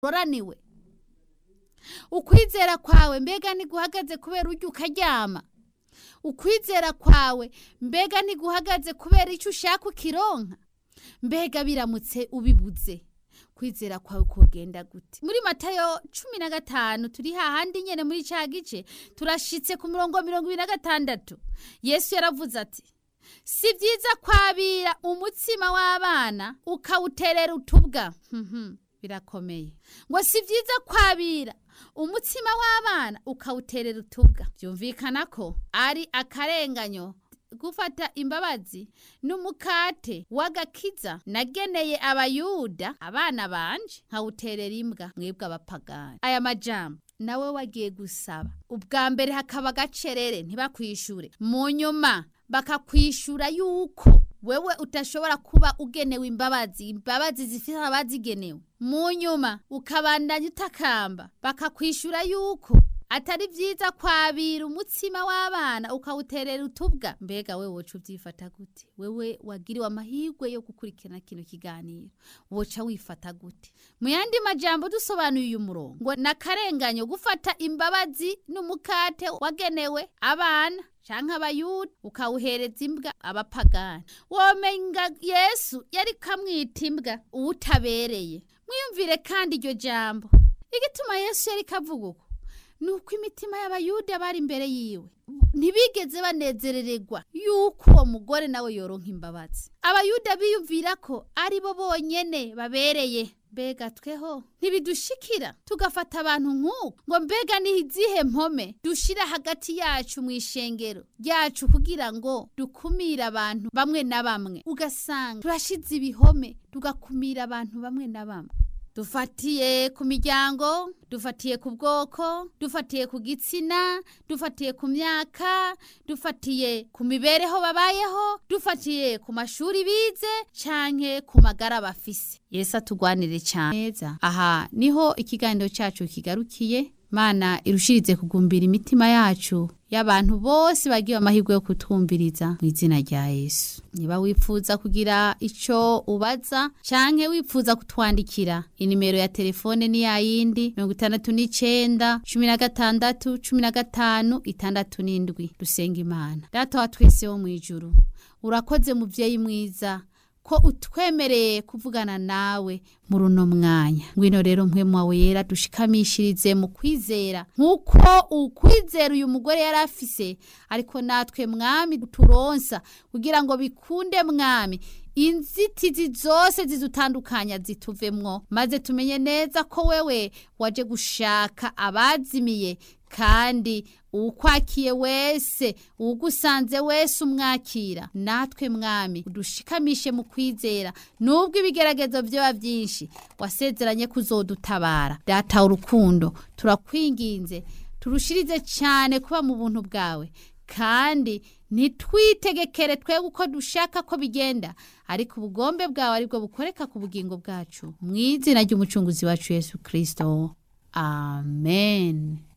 uroraniwe ukwizera kwawe mbega ntiguhagaze kubera urya ukaryama ukwizera kwawe mbega ntiguhagaze kubera icyo ushaka ukironka mbega biramutse ubibuze kwizera kwawe kugenda gute muri matayo cumi na gatanu turi hahandi nyene muri ca gice turashitse ku murongo mirongo ibiri na gatandatu yesu yaravuze ati si byiza kwabira umutsima w'abana ukawuterera utubwa Mhm, birakomeye ngo si byiza kwabira umutsima w'abana ukawuterera utubwa byumvikana ko ari akarenganyo gufata imbabazi n'umukate w'agakiza nageneye abayuda abana banje nkawuterera imbwa mwebwe abapagani aya majambo nawe wagiye gusaba ubwa mbere hakaba agacerere ntibakwishure mu nyuma bakakwishura yuko wewe utashobora kuba ugenewe imbabazi imbabazi zifite abazigenewe mu nyuma ukabandanya utakamba bakakwishura yuko atari byiza kwabira umutsima w'abana ukawuterera utubwa mbega wewe woca ubyifata gute wewe wagiriwe amahirwe yo gukurikirana kino kiganiro woca wifata gute mu yandi majambo dusobanuye uyu murongo ngo nakarenganyo gufata imbabazi n'umukate wagenewe abana canke abayuda ukawuhereza imbwa abapagani womenga yesu yari kamwita imbwa uwutabereye mwiyumvire kandi iryo jambo igituma yesu yari kavuga uko nuko imitima y'abayuda bari imbere yiwe ntibigeze banezerererwa yuko uwo mugore nawe yoronka imbabazi abayuda biyumvira ko ari bo bonyene babereye mbega tweho ntibidushikira tugafata abantu nk'uko ngo mbega ni izihe mpome dushira hagati yacu mu ishengero ryacu kugira ngo dukumire abantu bamwe na bamwe ugasanga turashize ibihome tugakumira abantu bamwe na bamwe dufatiye ku miryango dufatiye ku bwoko dufatiye ku gitsina dufatiye ku myaka dufatiye ku mibereho babayeho dufatiye ku mashuri bize canke ku magara bafise yesu atugwanire cyane neza aha niho ikiganiro cyacu kigarukiye mana irushirize kugumbira imitima yacu y'abantu bose bagiye amahirwe yo kutwumviriza mu izina rya yesu niba wifuza kugira icyo ubaza canke wifuza kutwandikira inimero ya telefone ni yayindi mirongo itandatu n'icenda cumi na gatandatu cumi na gatanu itandatu n'indwi dusenga imana data wa twese wo mu ijuru urakoze muvyeyi mwiza ko utwemereye kuvugana nawe muri uno mwanya ngwino rero mpwemu wawe yera dushikamishirize mu kwizera nk'uko ukwizera uyu mugore yari afise ariko natwe mwami turonsa kugira ngo bikunde mwami inzitizi zose zidutandukanya zituvemwo maze tumenye neza ko wewe waje gushaka abazimiye kandi uwukwakiye wese uwugusanze wese umwakira natwe mwami udushikamishe mu kwizera nubwo ibigeragezo byaba byinshi wasezeranye kuzodutabara data urukundo turakwinginze turushirize cyane kuba mu buntu bwawe kandi ntitwitegekere twebwe uko dushaka ko bigenda ariko ubugombe bwawe aribwo bukoreka ku bugingo bwacu mu izina ry'umucunguzi wacu yesu kirisito amen